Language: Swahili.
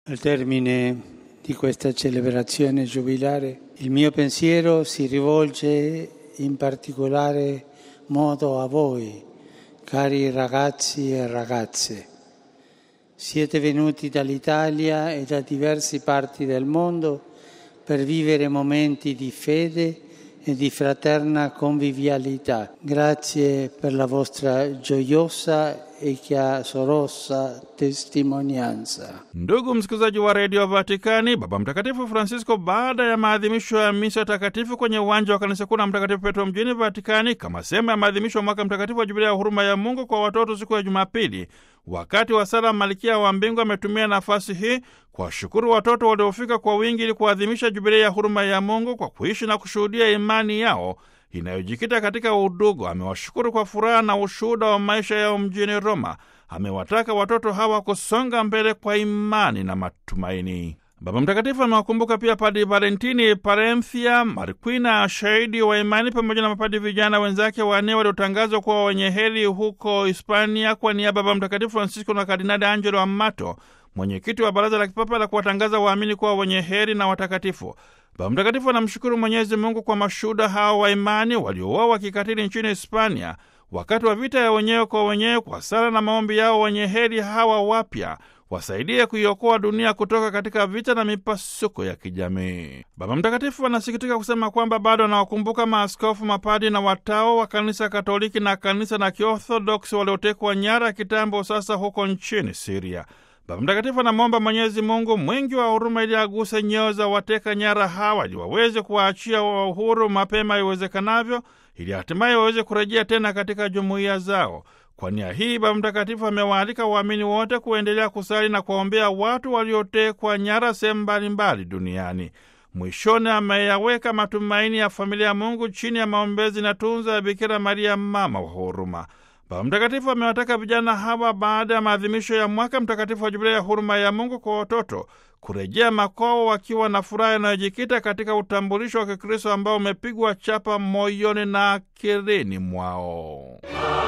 Al termine di questa celebrazione giubilare, il mio pensiero si rivolge in particolare modo a voi, cari ragazzi e ragazze. Siete venuti dall'Italia e da diverse parti del mondo per vivere momenti di fede e di fraterna convivialità. Grazie per la vostra gioiosa e chiasorosa testimonianza. Ndugu msikilizaji wa redio Vatikani, Baba Mtakatifu Francisco baada ya maadhimisho ya misa takatifu kwenye uwanja wa kanisa kuu la Mtakatifu Petro mjini Vatikani, kama sehemu ya maadhimisho ya mwaka mtakatifu wa jubilia ya huruma ya Mungu kwa watoto siku ya Jumapili, wakati wa sala Malkia wa Mbingu ametumia nafasi hii kuwashukuru watoto waliofika kwa wingi ili kuadhimisha jubilia ya huruma ya Mungu kwa kuishi na kushuhudia imani yao inayojikita katika udugu. Amewashukuru kwa furaha na ushuhuda wa maisha yao mjini Roma. Amewataka watoto hawa kusonga mbele kwa imani na matumaini. Baba Mtakatifu amewakumbuka pia Padi Valentini Parenthia Marquina, shahidi wa imani, pamoja na mapadi vijana wenzake wanne waliotangazwa kuwa wenye heri huko Hispania kwa niaba ya Baba Mtakatifu Francisco na Kardinali Angelo Amato, mwenyekiti wa Baraza la Kipapa la kuwatangaza waamini kuwa wenye heri na watakatifu. Baba Mtakatifu anamshukuru Mwenyezi Mungu kwa mashuhuda hao wa imani waliouawa kikatili nchini Hispania wakati wa vita ya wenyewe kwa wenyewe. Kwa sala na maombi yao, wenye heri hawa wapya wasaidie kuiokoa dunia kutoka katika vita na mipasuko ya kijamii. Baba Mtakatifu anasikitika kusema kwamba bado anawakumbuka maaskofu, mapadi na watawa wa kanisa Katoliki na kanisa la Kiorthodoksi waliotekwa nyara kitambo sasa huko nchini Siria. Baba Mtakatifu anamwomba Mwenyezi Mungu mwingi wa huruma ili aguse nyoyo za wateka nyara hawa ili waweze kuwaachia wa uhuru mapema iwezekanavyo, ili hatimaye waweze kurejea tena katika jumuiya zao. Kwa nia hii, Baba Mtakatifu amewaalika waamini wote kuendelea kusali na kuwaombea watu waliotekwa nyara sehemu mbalimbali duniani. Mwishoni ameyaweka matumaini ya familia ya Mungu chini ya maombezi na tunza ya Bikira Maria, mama wa huruma. Baba Mtakatifu amewataka vijana hawa baada ya maadhimisho ya mwaka mtakatifu wa Jubilia ya huruma ya Mungu kwa watoto kurejea makwao wakiwa na furaha inayojikita katika utambulisho wa Kikristo ambao umepigwa chapa moyoni na akilini mwao.